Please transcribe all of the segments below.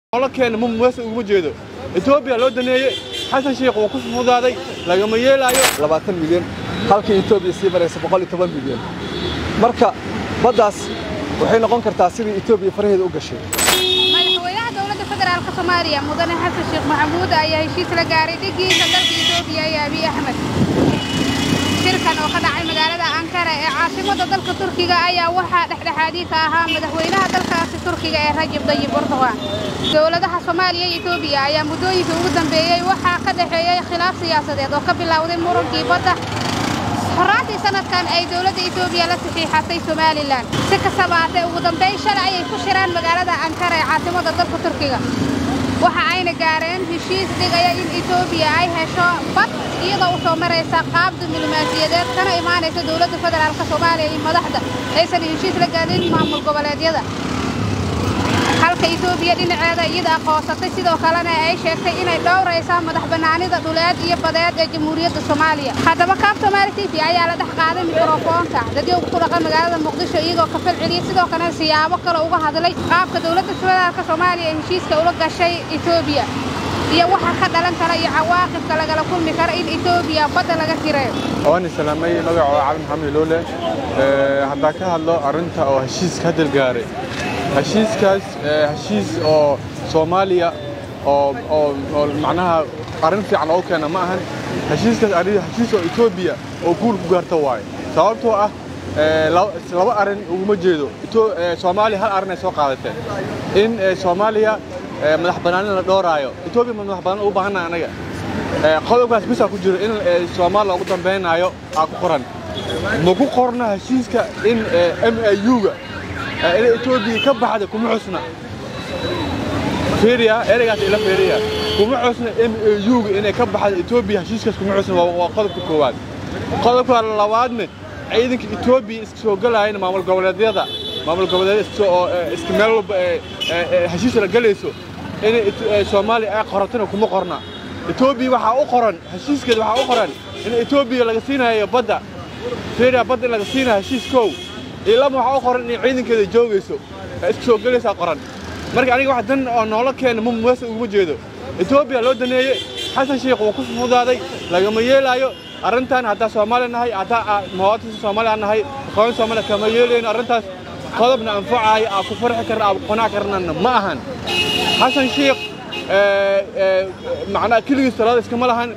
nolokeena ma muwasa uguma jeedo etoobiya loo daneeye xasan sheikh wuu ku fudaaday lagama yeelaayo labaatan milyan halkii etoobiya sii maraysa boqol iyo toban milyan marka baddaas waxay noqon kartaa sidii etoobiya faraheeda u gashay madaxweynaha dowladda federaalka soomaaliya mudane xasan sheekh maxamuud ayaa heshiis la gaaray dhigiisa dalka etoobiya iyo abiy axmed shirkan oo ka dhacay magaalada ankara ee caasimadda dalka turkiga ayaa waxaa dhexdhexaadii ka ahaa madaxweynaha dalkaasi turkiga ee rajab dayib erdogan dowladaha soomaaliya iyo etoobiya ayaa muddooyinkii ugu dambeeyey waxaa ka dhexeeyey khilaaf siyaasadeed oo ka bilowday murankii badda horaantii sanadkan ay dowladda etoobiya la saxiixatay somalilan si kastaba haatee ugu dambayn shalay ayay ku shiraan magaalada ankara ee caasimadda dalka turkiga waxa ayna gaareen heshiis dhigaya in etoobiya ay hesho bad iyadoo u soo maraysa qaab diblomaasiyadeed kana imaanaysa dowladda federaalka soomaaliya iyo madaxda aysan heshiis la gaadin maamul goboleedyada halka etoobiya dhinaceeda iyada aqoonsatay sidoo kalena ay sheegtay inay dhowraysa madax bannaanida dhuleed iyo badeed ee jamhuuriyadda soomaaliya haddaba kaab soomaali t v ayaa la dhex qaaday mikrofoonka dadyoga ku dhaqan magaalada muqdisho iyagoo ka fal celiyey sidoo kalena siyaabo kale uga hadlay qaabka dowladda federaalka soomaaliya ee heshiiska ula gashay etoobiya iyo waxa ka dhalan kara iyo cawaaqibka lagala kulmi kara in etoobiya badda laga tirayo waan islaamay magacooda cali maxamed loole haddaan ka hadlo arrinta oo heshiiska hadal gaaray heshiiskaas heshiis oo soomaaliya oo oo oo macnaha arrin fiican oo keena ma ahan heshiiskaas arrin heshiis oo etoobiya oo guul ku gaarta waaye sababtoo ah laba arrin uguma jeedo soomaaliya hal arrin ay soo qaadateen in soomaaliya madax bannaanin la dhooraayo etoobiya ma madax bannaan ugu baahannaha anaga qodobkaas bisaa ku jiro in soomaaliya ugu dambaynaayo aa ku qoran ma ku qorna heshiiska in m a u-ga in etoobiya ka baxda kuma xusna fiiriya ereygaas ila fiiriya kuma xusna m a u-ga inay ka baxda etoobiya heshiiskaas kuma xusna waa qodobka koowaad qodobka labaadna ciidanka etoobiya iska soo gelaayana maamul goboleedyada maamul goboleedyada oo iska meel walba heshiis la gelayso in soomaaliya ay qoratana kuma qorna etoobiya waxaa u qoran heshiiskeeda waxaa u qoran in etoobiya laga siinayo badda fiiriya badda in laga siinayo heshiis kow ilama waxaa u qoran in ciidankeeda joogayso iska soo gelaysaa qoran marka aniga wax dan oo noola keena ma muwasa uguma jeedo etoobiya loo daneeye xasan sheikh wuu ku fudaaday lagama yeelaayo arrintan haddaa soomaaliya nahay haddaa muwaadinka soomaaliya nahay aqoon soomaaliya kama yeelayno arrintaas qodobna anfacaayo aa ku farxi karna aa ku qanaac karnana ma ahan xasan sheikh macnaa keligiis talaada iskama lahan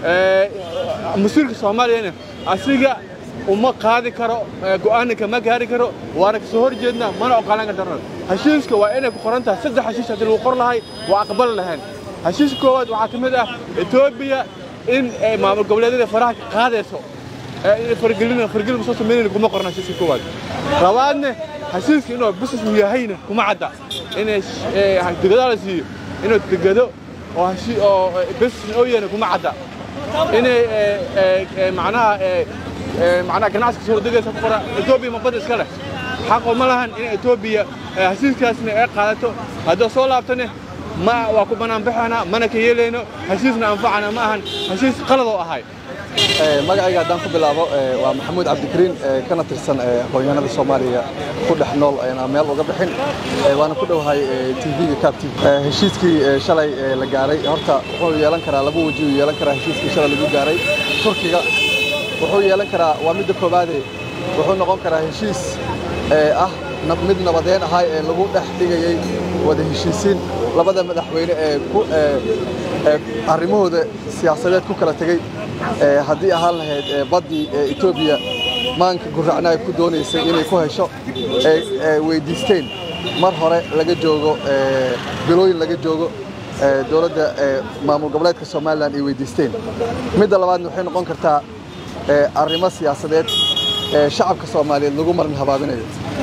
masiirka soomaaliyana asiga uma qaadi karo go'aana kama gaari karo waana kasoo hor jeedna mana ogolaan karno heshiiska waa inay ku qoran tahay saddex heshiis haddii lagu qor lahay waa aqbali lahayn heshiiska koowaad waxaa ka mid ah etoobiya in maamul goboleedyada faraha ka qaadayso fargelin fargelin soo sameynayna kuma qorna heshiiska koowaad labaadna heshiiska inuu business uu yahayna kuma cadda inay degadaa la siiyo inuu degado oo oo business oo yahayna kuma cadda inay macnaha macnaha ganacsiga soo degaysa ku qora etoobiya ma badda iska leh xaqo ma lahan in etoobiya heshiiskaasna ay qaadato haddoo soo laabtane ma waa ku banaanbaxana mana ka yeelayno heshiisna anfacana ma ahan heshiis qalad oo ahay magacayga haddaan ku bilaabo waa maxamuud cabdikariin kana tirsan aqoonyahanada soomaaliya ku dhex nool aan meel uga bixin waana ku dhowahay tvga cab tv heshiiskii shalay la gaaray horta wuxuu yeelan karaa laba weji uu yeelan karaa heshiiskii shalay lagu gaaray turkiga wuxuu yeelan karaa waa midda koowaade wuxuu noqon karaa heshiis ah mid nabadeen ahay ee lagu dhex dhigayey wada heshiisiin labada madaxweyne ee ku arrimahooda siyaasadeed ku kala tegey haddii ahaan lahayd baddii etoobiya maanka gurracna ay ku doonaysay inay ku hesho ay weyddiisteen mar hore laga joogo bilooyin laga joogo dowladda maamul goboleedka somalilan ay weyddiisteen midda labaadna waxay noqon kartaa arrimo siyaasadeed ee shacabka soomaaliyeed lagu marin habaabinayo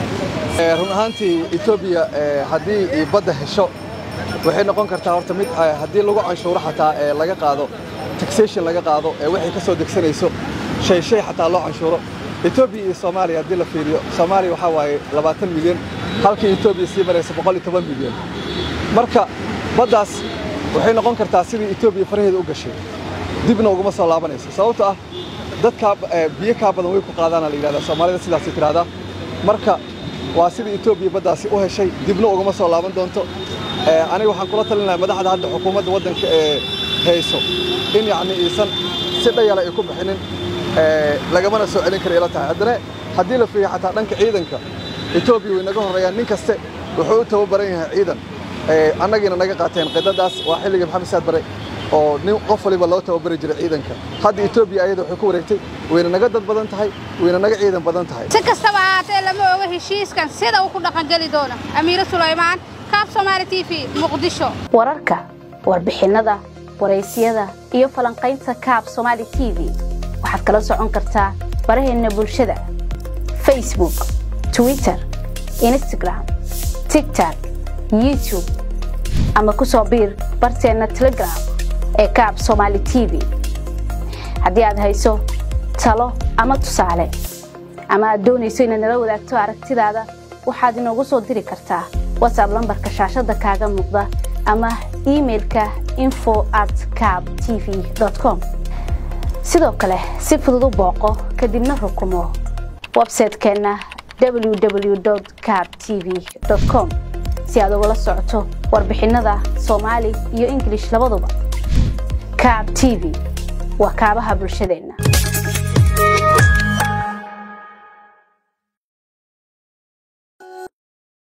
run ahaantii etoobiya haddii badda hesho waxay noqon kartaa horta mid haddii lagu canshuuro xataa ee laga qaado taxation laga qaado ee waxay ka soo degsanayso shay shay xataa loo canshuuro etoobiya iyo soomaaliya haddii la fiiriyo soomaaliya waxaa waaye labaatan milyan halkii etoobiya sii maraysa boqol iyo toban milyan marka baddaas waxay noqon kartaa sidii etoobiya faraheeda u gashay dibna uguma soo laabanayso sababto ah dadkaa biyo kaa badan way ku qaadaana la yidhahdaa soomaalida sidaasay tidhahdaa marka waa sidii etoobiya baddaasi u heshay dibna ugama soo laaban doonto aniga waxaan kula talinayaa madaxda hadda xukuumadda waddanka ee hayso in yacni iisan si dhayala ay ku bixinin lagamana soo celin kara ila tahay haddana haddii la fiiriyo xataa dhanka ciidanka etoobiya way naga horreeyaan nin kaste wuxuu u tababaran yahay ciidan annagiina naga qaateen qidadaas waa xilligii maxamed saad bare oo nin qof waliba loo tababari jiray ciidanka hadda etoobiya ayada waxay ku wareegtay wayna naga dad badan tahay wayna naga ciidan badan tahay si kastaba ahaatee lama oga heshiiskan sida uu ku dhaqangeli doono amiire sulaymaan kaab somaali t v muqdisho wararka warbixinnada waraysyada iyo falanqaynta kaab somaali t v waxaad kala socon kartaa baraheenna bulshada facebook twitter instagram tigtok youtube ama ku soo biir barteenna telegram ee kaab somaali t v haddii aad hayso talo ama tusaale ama aad doonayso inaad nala wadaagto aragtidaada waxaad inoogu soo diri kartaa watsab lambarka shaashadda kaaga muuqda ama imailka info at cab t v com sidoo kale si fudud u booqo kadibna rukumo websaytekeenna www cab t v com si aad ugala socoto warbixinnada soomaali iyo ingilish labaduba cab t v waa kaabaha bulshadeenna